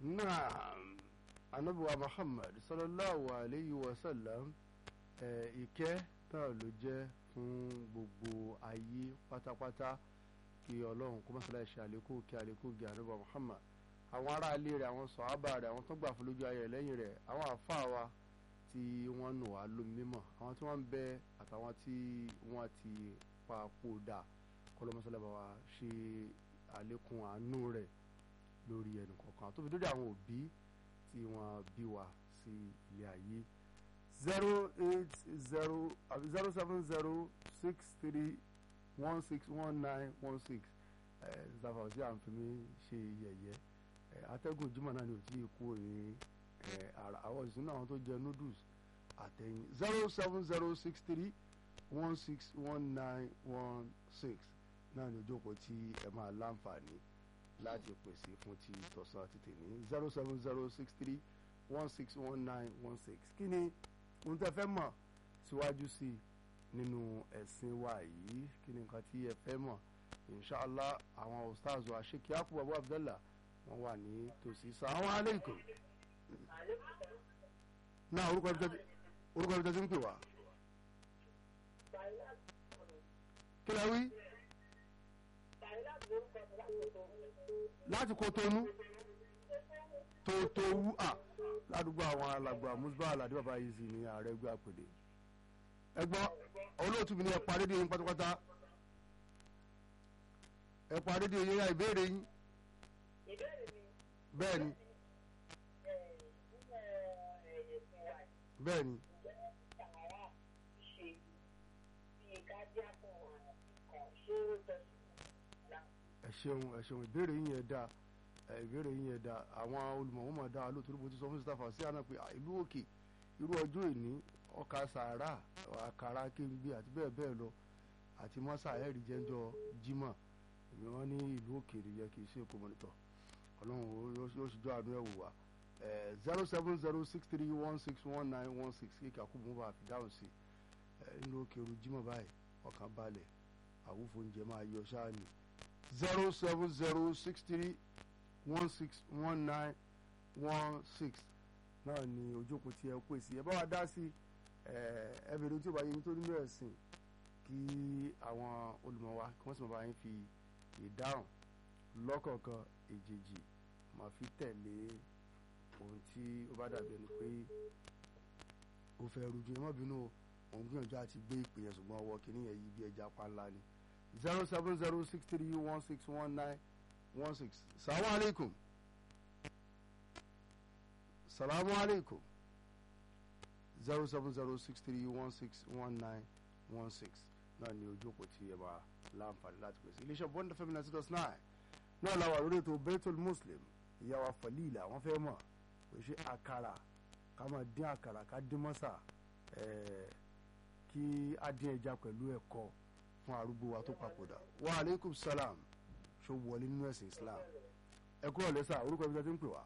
naam anabiwa muhammad sallallahu alayhi wa sallam ẹ ìkẹ́ náà ló jẹ́ fún gbogbo ayé pátápátá kí ọlọ́run kó mọ́sálá ṣe àlékún kí àlékún gé anabiwa muhammad àwọn aráalé rẹ̀ àwọn sọ̀hábà rẹ̀ àwọn tó gbà fún lójú ayé rẹ̀ lẹ́yìn rẹ̀ àwọn àfáà wa tí wọ́n nù wá lómi mímọ́ àwọn tí wọ́n ń bẹ àtàwọn tí wọ́n ti papòdà kọlọmọsálà bá wa ṣe àlékún àánú rẹ̀ lórí ẹnì kọ̀ọ̀kan tó fi dórí àwọn òbí tí wọ́n bí wa sí ilé ayé zero eight zero àbí zero seven zero six three one six one nine one six ẹ zafa tí à ń fi mí ṣe yẹ̀yẹ́ ẹ atẹ́gùn jimá náà ni ò tí ì kú ní ẹ ara àwọn ìsúná àwọn tó jẹ noodles àtẹ̀yìn zero seven zero six three one six one nine one six náà ni ojókòó tí ẹ máa láǹfààní láti pèsè fún ti tọ̀sán àti tèmi zero seven zero six three one six one nine one six kí ni ohun tẹ́ fẹ́ mọ̀ síwájú sí i nínú ẹ̀sìn wa yìí kí ni nǹkan tí ẹ fẹ́ mọ̀ inshallah àwọn ustaz wa sheikh yakubu abu abdallah wọ́n wà ní tòsí sàwọn aleikum náà orúkọ ibi tẹ́tí orúkọ ibi tẹ́tí ń pè wá kí lẹ wí láti Kotonu tòótòwú à ládùúgbò àwọn alàgbà musba aládé bàbá yìí sì ní ààrẹ ẹgbẹ́ àpèdè ẹgbọ́n olóòtú mi ní ẹ parí dé yín pátápátá ẹ parí dé yín ya ìbéèrè yín bẹ́ẹ̀ ni bẹ́ẹ̀ ni ẹ ṣeun ẹ ṣeun ìbéèrè yín yẹn dáa ìbéèrè yín yẹn dáa àwọn olùmọ̀wọ́n máa dáa lóòótọ́ ló ti sọ fún sítáfà sí àná pé ìlú òkè irú ọjọ́ ìní ọkà sàárà àkàrà kéńgbé àti bẹ́ẹ̀ bẹ́ẹ̀ lọ àti mọ́sà ẹ̀rí jẹ́jọ́ jímọ̀ èmi wọ́n ní ìlú òkèèrè yẹ kì í ṣe èkó mọ́nítọ̀ ọlọ́run yóò ṣíjọ́ àánú ẹ̀ wò wá zero seven zero six three one six one nine one six kíkà kó mú bá a fi dáhùn sí ìlú òkèèrè jímọ̀ báyìí ọkàn balẹ̀ àwùfọ̀ oúnjẹ máa yọ ṣáà ni zero seven zero six three one six one nine one six náà ni ojókòó tí ẹ pèsè ẹ bá wa dá sí ẹ bèrè tí ó bá yẹ yín tó nínú ẹ̀sìn kí àwọn olùmọ̀ wa kí wọ́n sì máa bá yín fi ìdáhùn lọ́kọ̀ọ̀kan èjèèjì máa fi tẹ̀lé ohun tí ó bá dàbí ẹni pé ó fẹ́ rújú ẹ má bínú òun gbìyànjú àti gbé ìpè yẹn ṣùgbọ́n ọwọ́ kìíní yẹn yí bí ẹja pa ńlá ni zero seven zero six three one six one nine one six salamu alaikum salamu alaikum zero seven zero six three one six one nine one six náà ni ojú òpó tí ẹ máa láǹfààní láti pèsè iléeṣẹ́ bond fm ninety dot nine náà làwọn àlórí ètò Baitul Muslim ìyàwó Falila wọ́n fẹ́ mọ̀ pé ṣé àkàrà ká máa dín àkàrà ká dín mọ́sà kí á dín ẹja pẹ̀lú ẹ̀kọ́ fún arúgbó wa tó papòdà wa aleykum salam ṣó wọlé nínú ẹ̀sìn Islam ẹ kúrò lẹ́sà orúkọ ibi tí a ti ń pè wá.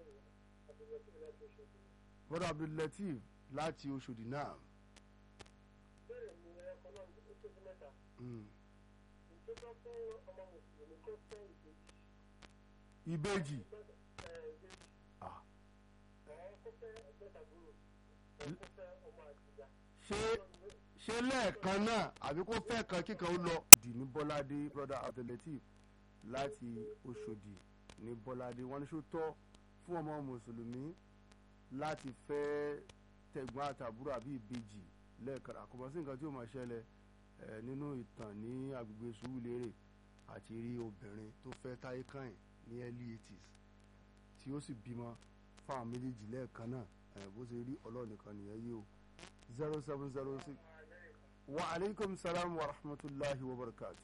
bọ́dọ̀ Abdulateef láti Oṣòdì náà. ìbejì. ṣé ṣé lẹ́ẹ̀kan náà àbí kó fẹ́ kan kíkan ó lọ. dì ní bọ́ládé brother Abdulateef láti Oṣòdì ní bọ́ládé wọ́n ní ṣó tọ́ fún ọmọ mùsùlùmí láti fẹ́ tẹ̀gbọ́n àtàbúrò àbí ìbejì lẹ́ẹ̀kan àkọ́bọ̀ sí nǹkan tí ó máa ṣẹlẹ̀ nínú ìtàn ní agbègbè Sùúrùlérè àti rí obìnrin tó fẹ́ táyé kàn ní early eighties tí ó sì bímọ fáwọn méjèèjì lẹ́ẹ̀kan náà bó ṣe rí ọlọ́ọ̀nìkan nìyẹn yìí o zero seven zero six wa aleykum salaam wa rahmatulahi wa barakatu.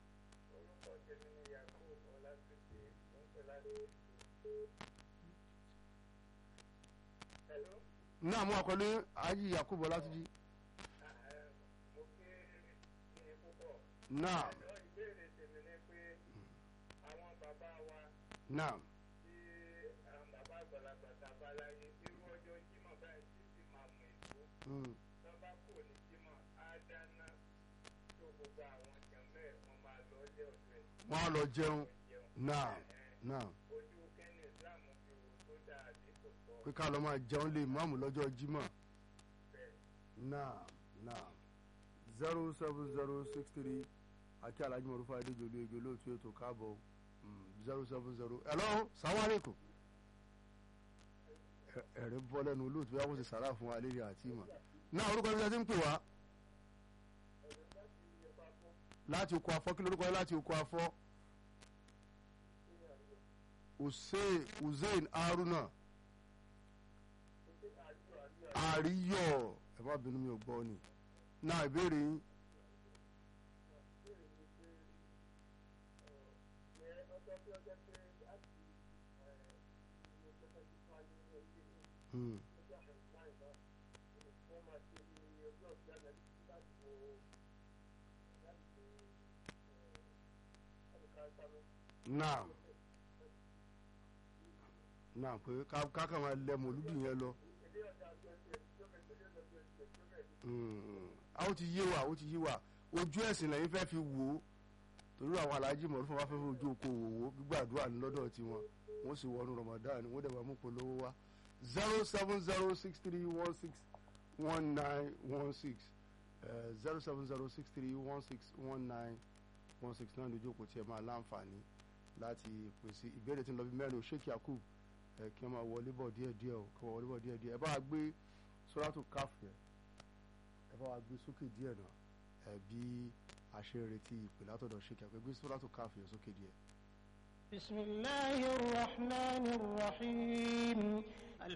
náà mú àkọlé ayé yakubu ọlátúnjí. náà. náà. Mm. wọ́n á lọ jẹun náà náà. pé ká lọ máa jẹun lè máàmù lọ́jọ́ jímọ̀ náà náà zero seven zero six three àti alhaji mọ̀rúfà adéjọlú ege olóòtú ètò káàbọ̀ zero seven zero hello salamu alaikum ẹ̀rín bọ́ lẹ́nu olóòtú yàgò sí sàrà fún wa lérí àti ìmọ̀ náà orúkọ ibi tí a ti ń pè wá láti oko afọ kí lórúkọ yẹn láti oko afọ hussein hussein haruna àríyọ ẹ má bínú mi ò gbọ́ ni náà ìbéèrè yín. Hmm. náà náà pé kákan máa lẹ mọ̀lúdì yẹn lọ. a ó ti yé wa ó ti yé wa ojú ẹ̀sìn lẹ́yìn fẹ́ fi wò ó torí àwọn aláàjì mọ̀lú fún wa fẹ́ fi ojú oko wò ó gbígbàdúrà ní lọ́dọ̀ tiwọn wọ́n sì wọnú Ramadan wọ́n dẹ̀ máa mú polówó wá zero seven zero six three one six one nine one six zero seven zero six three one six one nine one six náà lójú òkú tí ẹ máa láǹfààní láti pèsè ìbéèrè tí ń lọ bí mẹ́rin o Sheikh Yakub ẹ kí wọ́n máa wọlé bọ̀ díẹ̀ díẹ̀ o kí wọ́n wọlé bọ̀ díẹ̀ díẹ̀ ẹ bá wa gbé sóràtò káf yẹn ẹ bá wa gbé sókè díẹ̀ náà ẹ bí a ṣe retí ìpè látọ̀dọ̀ Sheikh Yakub ẹ gbé sóràtò káf yẹn sókè díẹ̀. بسم الله الرحمن الرحيم